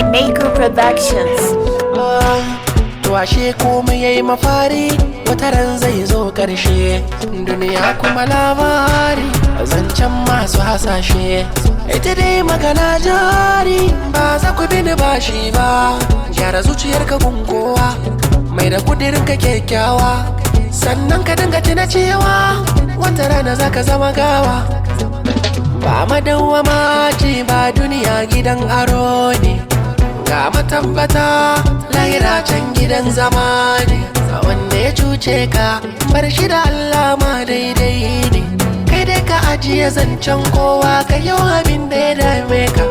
Maker Productions. To ashe komai yayi mafari wata ran zai zo ƙarshe duniya kuma labari zancen masu hasashe ita dai magana jari ba za ku bini bashi ba gyara zuciyarka gunkowa mai da kudirin ka kyakkyawa sannan ka dinga tuna cewa wata rana za ka zama gawa ba madawwama ce ba duniya gidan aro ne ga matabbata lahira can gidan zama ne wanda ya cuce ka bar shi da Allah ma daidai ne kai dai ka ajiye zancen kowa ka yi abin da ya dame ka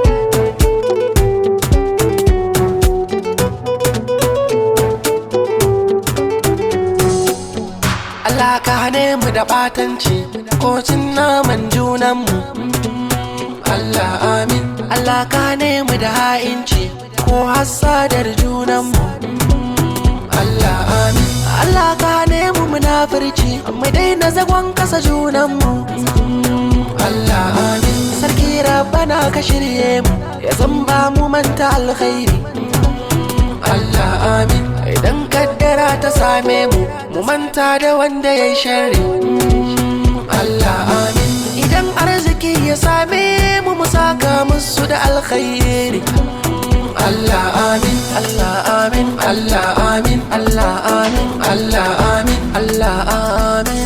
Allah ka hane mu da batanci ko cin naman junanmu Allah amin Allah ka hane mu da ha'inci ko hassadar junanmu Allah amin Allah ka hane mu munafurci mu daina zagon kasa junanmu Allah amin sarki rabbana ka shirye mu ya zamba mu manta alkhairi Allah amin idan kaddara ta same mu mu manta da wanda ya yi sharri Allah amin idan arziki ya same mu mu saka musu da alkhairi Allah amin Allah amin Allah amin Allah amin Allah amin Allah amin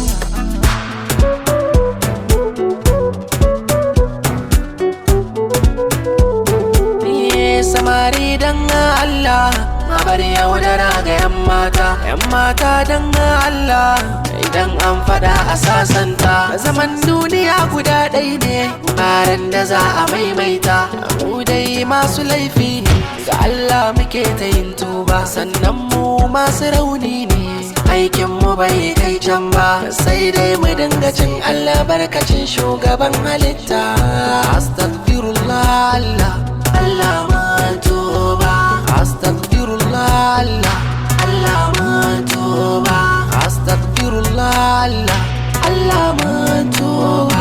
Ni samari dan Allah a bar yaudara ga 'yan mata 'yan mata dan Allah idan an fada a sasanta zaman duniya guda ɗai ne baran da za a maimaita mu dai masu laifi ne ga Allah muke ta yin tuba sannan mu masu rauni ne aikin mu bai kai can ba sai dai mu dinga cin Allah barkacin shugaban halitta astaghfirullah Allah Allah ma tuba astaghfirullah Allah Allah ma tuba astaghfirullah Allah Allah ma tuba